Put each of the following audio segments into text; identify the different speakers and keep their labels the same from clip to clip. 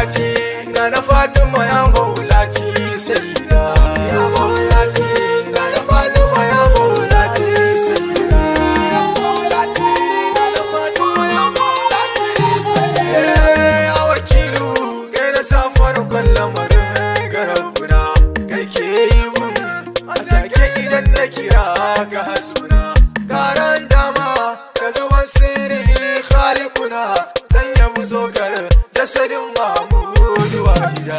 Speaker 1: maulati na na fatima ya maulati sayyida ya maulati na na fatima ya maulati sayyida ya maulati na na fatima ya maulati sayyida ya wakilu kai na sa farkon lamarin garabuna kai ke yi mun a take idan na kira ka hasuna karan dama ka zuban sirri khalikuna zan yabu zogar jasadin mahmudu wahida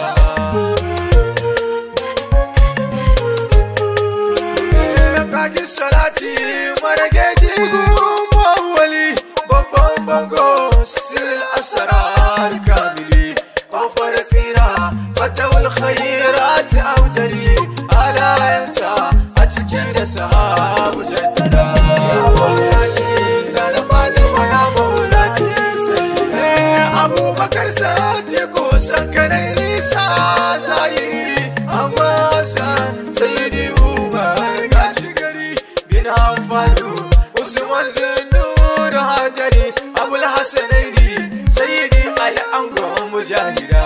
Speaker 1: kaki salati marage jigun mawali babban bango siril asarar kamili kofar tsira fatawul khairat audali halayensa a cikin da sahabu jaddada ya maulati na da fatima ya maulati sai abubakar sadiq sankanai nisa zahiri amma san sayyidi umar gashi gari bin hafalu usman zinur hadari abul hasanaini sayyidi ali angon mujahida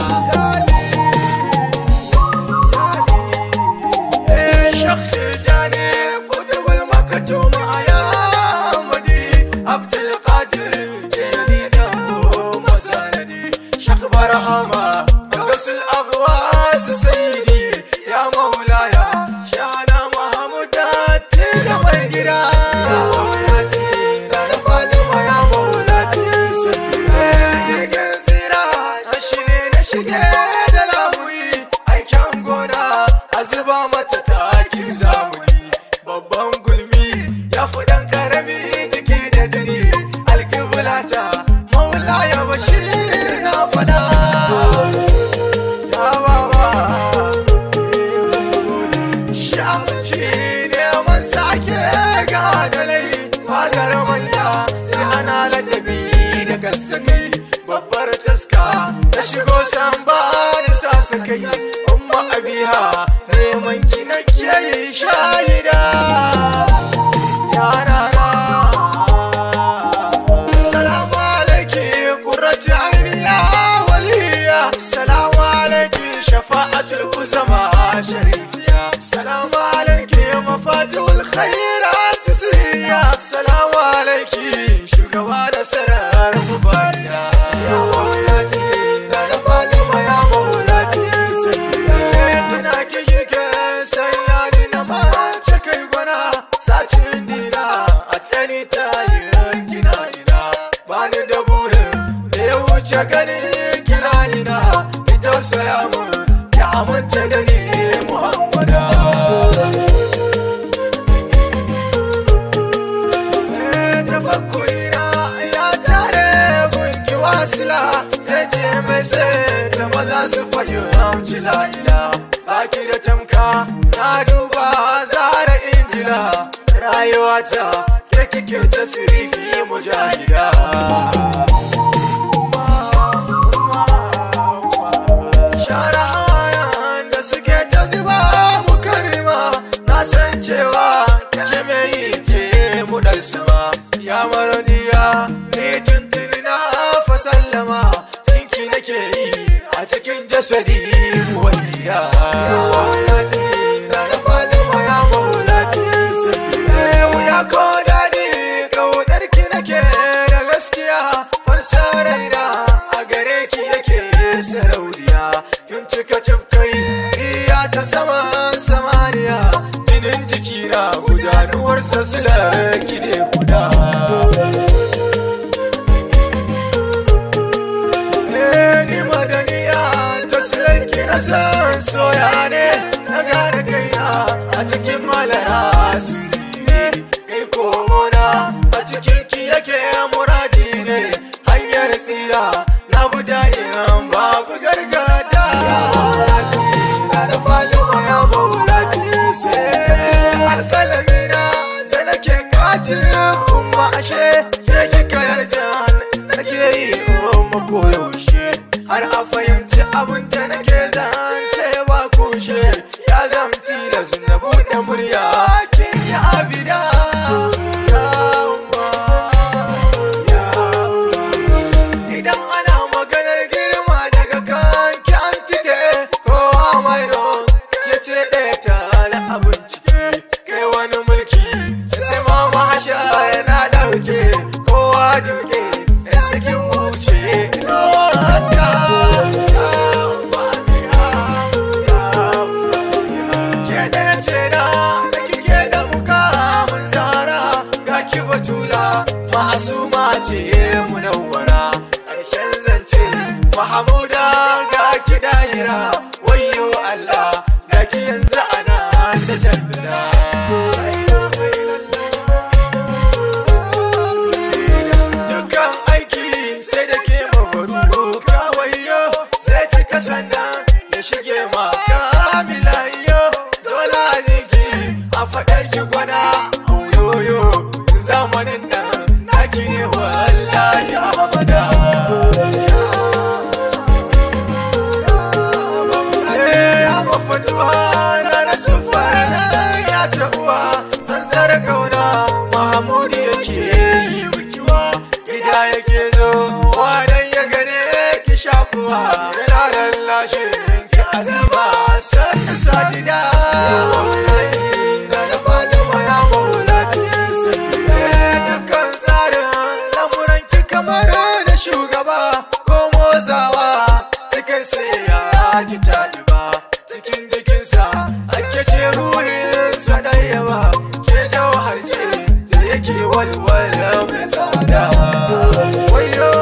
Speaker 1: شخص جانب قطب المكتوم يا مدي عبد القادر جليل مساندي شق برهما قص الأبواس سيدي يا مولاي شانا محمود تلمي يا مولاتي لا نفعل يا مولاتي سيدي shine na shige da lamuri aikin gona a zuba mata takin zamuni babban gulmi ya fi dan karami jiki da jini alkibulata maula ya bashir na fada ya baba shamci neman sake gadalai fadar manya sai ana ladabi da gaskakai babbar taska ta shigo san ba ni sa su kai umma abiha neman ki nake yi shahida yana na salamu alaiki qurratu aini ya waliya salamu alaiki shafa'atul uzama sharifiya salamu alaiki mafatihul khairat sirriya salamu alaiki shugaba da sarar mubariya ya maulati na da fatima ya maulati sai tuna ki shike sanya ni na mace kai gwana sacin dina a tsani ta yi kina ina bani da burin da ya wuce gani kina ina ita saya mun ki aminta da ni muhammada tafakkurina ya tare gunki wasila ta ce mai sai ta maza su fahimci la'ila baki da tamka na duba zara injila rayuwata ke kike ta sirifi mujahida share hayan da suke ta zuba mu karima na san cewa ke mai ce mu dan sama ya maradiya ni tuntuni na fa sallama jinki nake yi a cikin jasadi waliya maulati na da fatima ya maulati sai ya ko dadi kaudar ki nake da gaskiya fansa raina a gare ki yake sarauniya tun cika cafkai iya ta saman samaniya jinin jikina gudanuwarsa silar ki ne guda ni madaniya ta silar ki na san soya ne na gane kaina a cikin malaya sirri kai komona a cikin ki yake muradi ne hanyar tsira na buda iran babu gargada na da falima ya maulati sai alkalamina da nake katin umma ashe ke kika yarda nake yi umma koyaushe har a fahimci abin da nake zance ba kushe ya zamti da na buɗe murya kin yi abida ya umma ya umma idan ana maganar girma daga ka sakin wuce wata ke da ce na da kike da mukamin zara ga ki batula ma'asuma ce munawwara ƙarshen zance mahamuda ga ki dahira wayo Allah ga ki yanzu ana ta jaddada dukkan aiki sai da ke mafaru kawayo zai cika sannan ya shige ma kamilayo dole ziki a faɗar ki gwada oyoyo zamanin nan naki ne wallahi abada ya fatuwa na rasu ya ta uwa tsantsar kauna mahamudu yake yi bikiwa gida yake zo wadan ya gane ki shakuwa yana lallashe ki azima sannu sajida dukkan tsarin lamuran ki kamar da shugaba ko motsawa cikin sai ya ki taɗi ba cikin jikinsa ake ce ruhinsa da yawa ke jawhar ce da yake walwala mai tsada wayo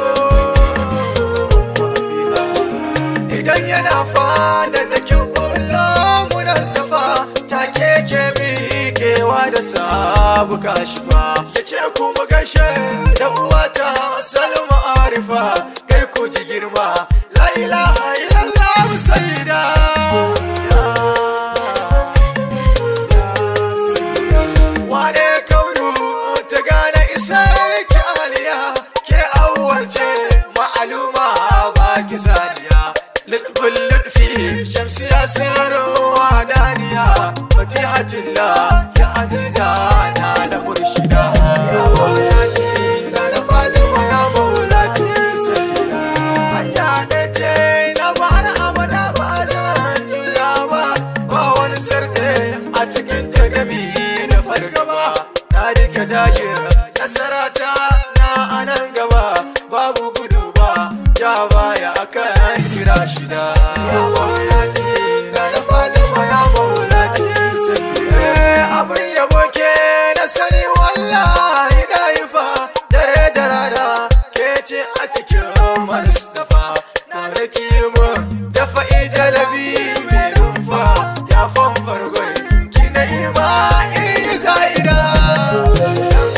Speaker 1: idan yana fada da kin kula munan safa take ke miƙewa da sabu kashifa ya ce kuma gashe da uwata salma arifa kai ku ji girma la ilaha illallah sayyida wane kaunu ta gane isar ki aliya ke awwace ma'aluma ba ki saniya lutful lutfi shamsiya sirrin wadaniya fatihatullah ya aziza na da murshida ya maulati na da fatima ya maulati sayyida hanya da ce na bana abada ba zan juya ba ba wani sarki a cikin tagami da fargaba na rike dajin nasarata na anan gaba babu gudu ba ja baya akan kira shida ya maulati na da fatima ya maulati sayyida abin yabo ke na sani wallahi na yi fa dare da rana ke ce a cikin marusdafa tare ki mun dafa ijalabi mai rumfa ya fan fargon ki na ima iri za'ida dan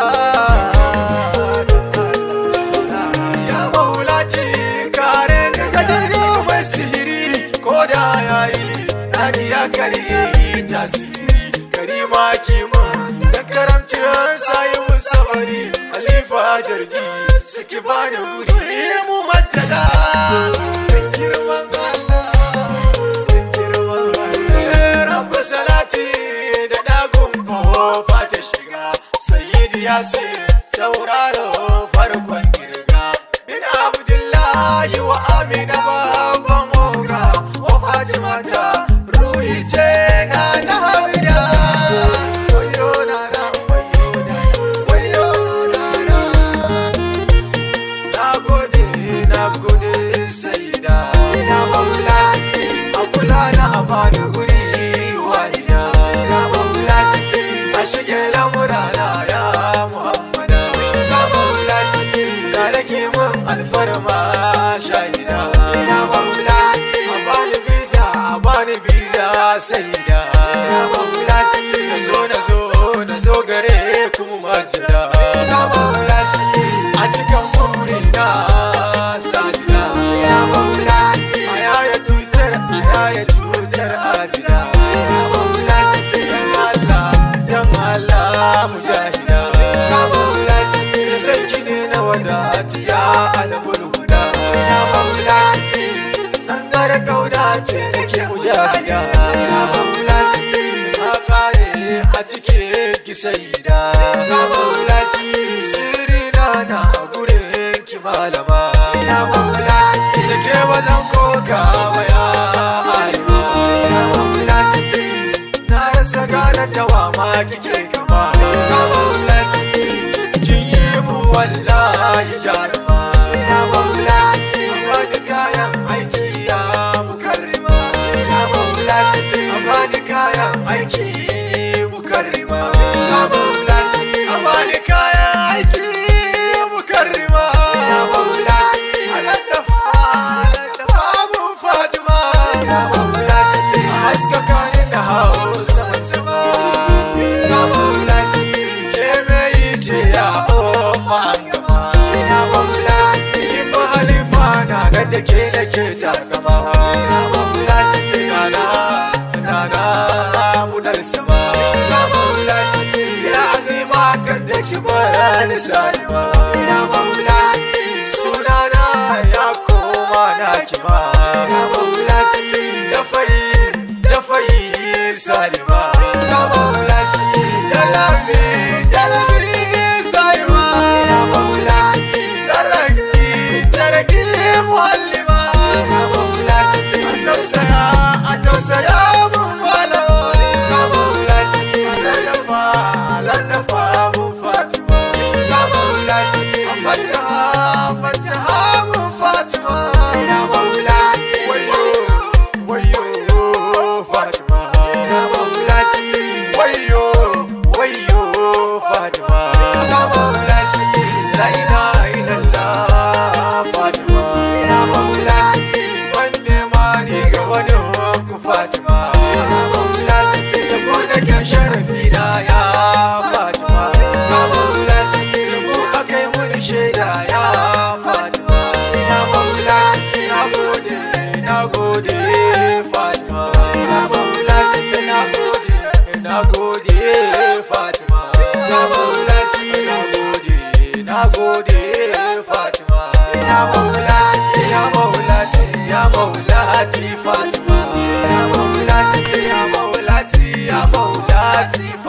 Speaker 1: Allah ya maulaci kare ni ga dare mai sihiri ko da yayi nadi ya kare tasiri karima kima da karamcin sayi musabari halifa jarji suke bani wuri mu majjada dan girman Allah dan girman Allah rabbu salati da dagun kofa ta shiga sayyidi yasin tauraro farkon girga bin abdullahi wa amina babban moga wa fatima ta ruhi ce na na hamida wayo na na wayo na wayo na na na gode na gode saida ina maulati a kula na a bani guri wahida ya maulati a shige lamurana ya muhammada ya maulati da nake mun alfarma shahida ya maulati a bani biza a bani biza saida ya maulati na zo na zo na zo gare kuma majida ya maulati a cikin burina sadina ya maulati a yaya cutar a yaya cutar adina ya maulati dan Allah dan Allah mujahida ya maulati san ki ne na wadati ya alamul huda ya maulati tsantsar kauda ce nake mujahida ya maulati a kare a cikin kisaida ya maulati sirri na na gurin ki malama ya maulati da ke wajen koka ya alima ya maulati na rasa gane tawa ma kike kama ya maulati kin yi mu wallahi jaruma ya maulati bani kayan aiki ya mukarrima ya maulati bani kayan aiki mukarrima ya maulati bani kayan aiki mukarrima ya maulati aladdafa aladdafa mun fatima ya maulati haskaka ni da hausa sama ya maulati ke mai ce ya umma gama ya maulati ba halifa na ga da ke da ke takama ya maulati nana nana mudar sama ya maulati ya azima kan da ki bayani salima ya maulati sunana ya koma na kima ya maulati da fayi da fayi salima ya maulati jalabi jalabi salima ya maulati taraki taraki muhallima ya maulati atosaya atosaya mun malama ya maulati ladafa ladafa mun fatima ya maulati fataha fataha mun fatima ya maulati wayo wayo fatima ya maulati wayo wayo fatima ya maulati la ilaha illallah fatima ya maulati wanne ma ni ga wani ku fatima ya maulati saboda kyan sharafi da ya fatima ya maulati mu akai mun shaida ya fatima ya maulati na gode na gode fatima ya maulati na gode na gode fatima ya maulati na gode na gode fatima ya maulati ya maulati ya maulati fatima ya maulati ya maulati ya maulati